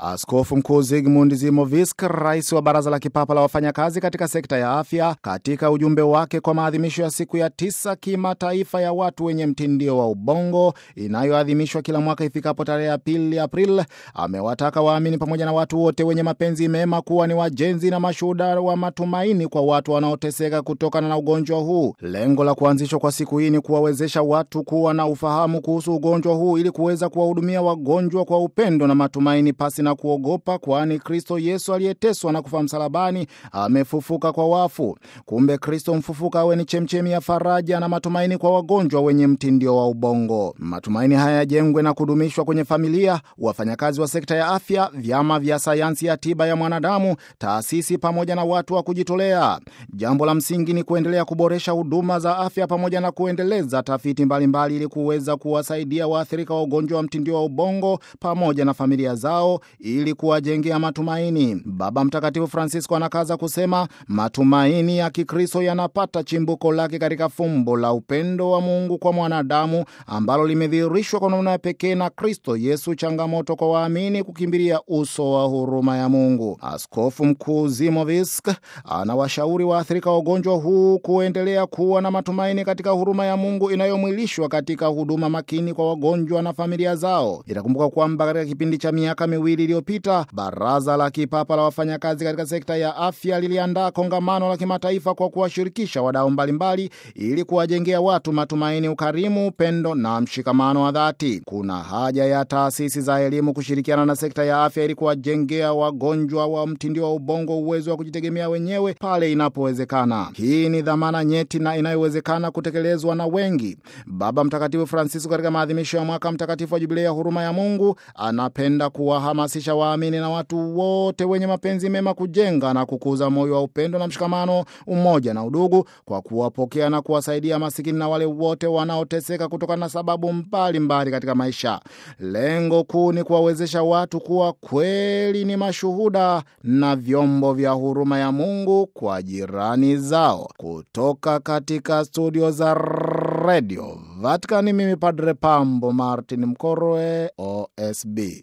Askofu Mkuu Zygmunt Zimovisk, rais wa Baraza la Kipapa la Wafanyakazi katika sekta ya afya, katika ujumbe wake kwa maadhimisho ya siku ya tisa kimataifa ya watu wenye mtindio wa ubongo inayoadhimishwa kila mwaka ifikapo tarehe ya pili Aprili, amewataka waamini pamoja na watu wote wenye mapenzi mema kuwa ni wajenzi na mashuhuda wa matumaini kwa watu wanaoteseka kutokana na ugonjwa huu. Lengo la kuanzishwa kwa siku hii ni kuwawezesha watu kuwa na ufahamu kuhusu ugonjwa huu ili kuweza kuwahudumia wagonjwa kwa upendo na matumaini pasi na kuogopa, kwani Kristo Yesu aliyeteswa na kufa msalabani amefufuka kwa wafu. Kumbe Kristo mfufuka awe ni chemchemi ya faraja na matumaini kwa wagonjwa wenye mtindio wa ubongo. Matumaini haya yajengwe na kudumishwa kwenye familia, wafanyakazi wa sekta ya afya, vyama vya sayansi ya tiba ya mwanadamu, taasisi pamoja na watu wa kujitolea. Jambo la msingi ni kuendelea kuboresha huduma za afya pamoja na kuendeleza tafiti mbalimbali ili kuweza kuwasaidia waathirika wa ugonjwa wa mtindio wa ubongo pamoja na familia zao ili kuwajengea matumaini. Baba Mtakatifu Francisco anakaza kusema matumaini ya Kikristo yanapata chimbuko lake katika fumbo la upendo wa Mungu kwa mwanadamu ambalo limedhihirishwa kwa namna ya pekee na Kristo Yesu, changamoto kwa waamini kukimbilia uso wa huruma ya Mungu. Askofu Mkuu Zimovisk anawashauri waathirika wa ugonjwa huu kuendelea kuwa na matumaini katika huruma ya Mungu inayomwilishwa katika huduma makini kwa wagonjwa na familia zao. Itakumbuka kwamba katika kipindi cha miaka miwili iliyopita Baraza la Kipapa la Wafanyakazi katika sekta ya afya liliandaa kongamano la kimataifa kwa kuwashirikisha wadau mbalimbali ili kuwajengea watu matumaini, ukarimu, upendo na mshikamano wa dhati. Kuna haja ya taasisi za elimu kushirikiana na sekta ya afya ili kuwajengea wagonjwa wa mtindio wa ubongo uwezo wa kujitegemea wenyewe pale inapowezekana. Hii ni dhamana nyeti na inayowezekana kutekelezwa na wengi. Baba Mtakatifu Francisco katika maadhimisho ya mwaka mtakatifu wa Jubilei ya huruma ya Mungu anapenda kuwahamasisha waamini na watu wote wenye mapenzi mema kujenga na kukuza moyo wa upendo na mshikamano, umoja na udugu, kwa kuwapokea na kuwasaidia masikini na wale wote wanaoteseka kutokana na sababu mbalimbali katika maisha. Lengo kuu ni kuwawezesha watu kuwa kweli ni mashuhuda na vyombo vya huruma ya Mungu kwa jirani zao. Kutoka katika studio za redio Vatikani, mimi Padre Pambo Martin Mkorwe, OSB.